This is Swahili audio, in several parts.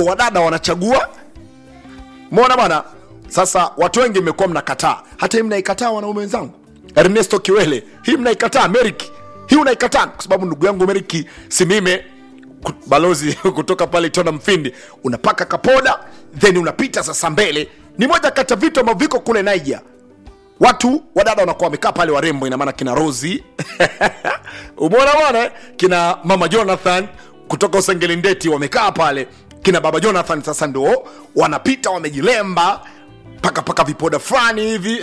ko wadada wanachagua mona bwana sasa watu wengi mmekuwa mnakataa hata hii mnaikataa wanaume wenzangu ernesto kiwele hii mnaikataa meriki hii unaikataa kwa sababu ndugu yangu meriki simime ku- balozi kutoka pale tona mfindi unapaka kapoda then unapita sasa mbele ni moja kati ya vitu ambavyo viko kule naija watu wadada wanakuwa wamekaa pale warembo ina maana kina rosi umeona bwana eh? kina mama jonathan kutoka usengelindeti wamekaa pale kina baba jonathan sasa ndo wanapita wamejilemba paka paka vipoda fulani hivi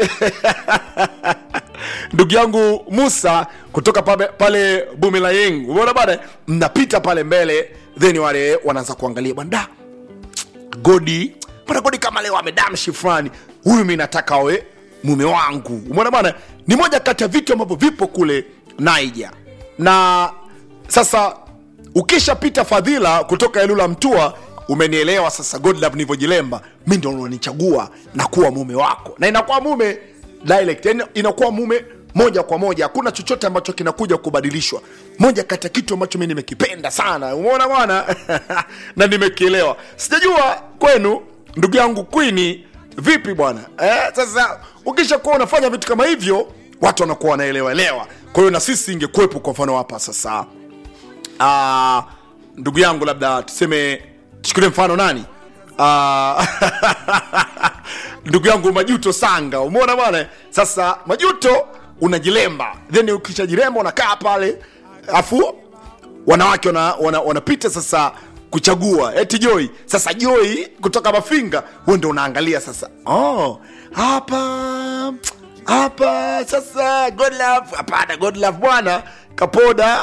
ndugu yangu musa kutoka pale, pale bumilayeng umeona bana mnapita pale mbele then wale wanaanza kuangalia bwana da godi bwana godi kama leo amedamshi fulani huyu mi nataka awe mume wangu umeona bana ni moja kati ya vitu ambavyo vipo kule naija na sasa ukishapita fadhila kutoka elula mtua umenielewa sasa godlove nilivyojilemba mi ndo unanichagua na kuwa mume wako na inakuwa mume direct yani inakuwa mume moja kwa moja hakuna chochote ambacho kinakuja kubadilishwa moja kati ya kitu ambacho mi nimekipenda sana umeona bwana na nimekielewa sijajua kwenu ndugu yangu kwini vipi bwana eh, sasa ukishakuwa unafanya vitu kama hivyo watu wanakuwa wanaelewaelewa kwa hiyo na sisi ingekuwepo kwa mfano hapa sasa Ah, ndugu yangu labda tuseme tuchukulie mfano nani Ah, ndugu yangu majuto sanga umeona bwana sasa majuto unajilemba then ukishajilemba unakaa pale afu wanawake wanapita wana, wanapita sasa kuchagua eti joy sasa joy kutoka mafinga huo ndo unaangalia sasa oh, hapa hapa sasa god love hapana god love bwana kapoda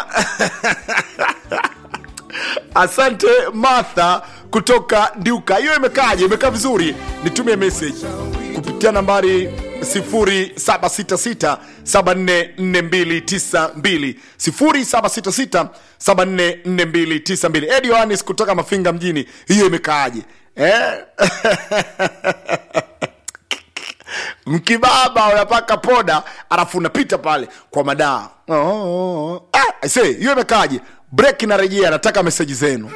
asante martha kutoka ndiuka hiyo imekaaje imekaa vizuri nitumie message kupitia nambari 0766744292 0766744292 edi yohanis kutoka mafinga mjini hiyo imekaaje eh? mkibaba unapaka poda alafu unapita pale kwa madaa oh, oh, oh. ah, I say, hiyo imekaaje break inarejea nataka meseji zenu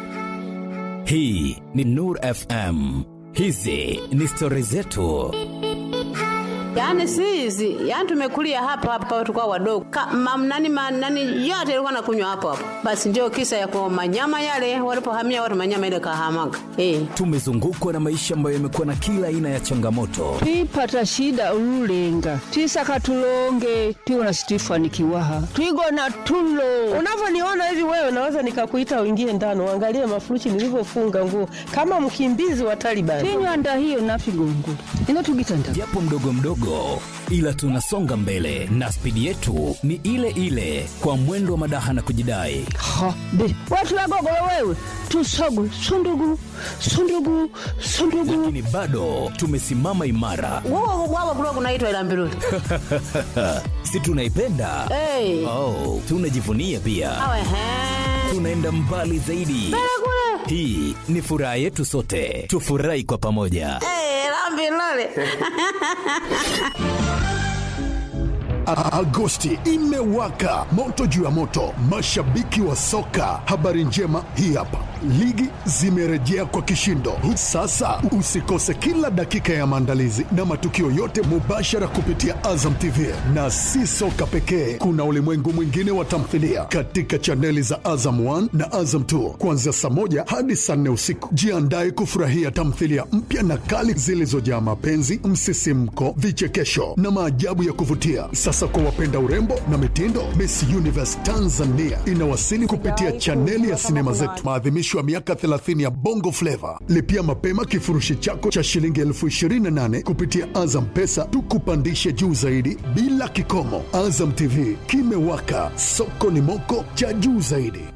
hii ni nur fm hizi ni stori zetu Yaani si hizi, yaani tumekulia hapa hapa tukao wadogo. Ka, mam, nani, ma, nani yote ilikuwa nakunywa hapo hapo. Basi ndio kisa ya kwa manyama yale walipohamia watu manyama ile kahamaga. Eh. tumezungukwa na maisha ambayo yamekuwa na kila aina ya changamoto twipata shida ululenga twisaka tulonge tiwona situifanikiwaha twigona tulo unavyoniona hivi wewe naweza nikakuita uingie ndani uangalie mafuruchi nilivyofunga nguo kama mkimbizi wa Taliban. tinywanda hiyo nafigongo inotugitanda japo mdogo mdogo ila tunasonga mbele na spidi yetu ni ile ile kwa mwendo wa madaha na kujidai ha be watulagogolo wewe tusogu sundugu sundugu sundugu lakini bado tumesimama imara Wao wao kulikuwa kunaitwa ila mbiruli. si tunaipenda Eh. oh, tunajivunia pia Awe he. tunaenda mbali zaidi hii ni furaha yetu sote tufurahi kwa pamoja Eh, la mbiruli. A- Agosti imewaka moto juu ya moto, mashabiki wa soka. Habari njema hii hapa, ligi zimerejea kwa kishindo. Sasa usikose kila dakika ya maandalizi na matukio yote mubashara kupitia Azam TV, na si soka pekee, kuna ulimwengu mwingine wa tamthilia katika chaneli za Azam 1 na Azam 2 kuanzia saa moja hadi saa nne usiku. Jiandae kufurahia tamthilia mpya na kali zilizojaa mapenzi, msisimko, vichekesho na maajabu ya kuvutia. Sasa kwa wapenda urembo na mitindo, Miss Universe Tanzania inawasili kupitia chaneli ya sinema zetu, maadhimisho ya miaka 30 ya Bongo Flava. Lipia mapema kifurushi chako cha shilingi elfu 28 kupitia Azam Pesa, tukupandishe juu zaidi bila kikomo. Azam TV kimewaka, soko ni moko cha juu zaidi.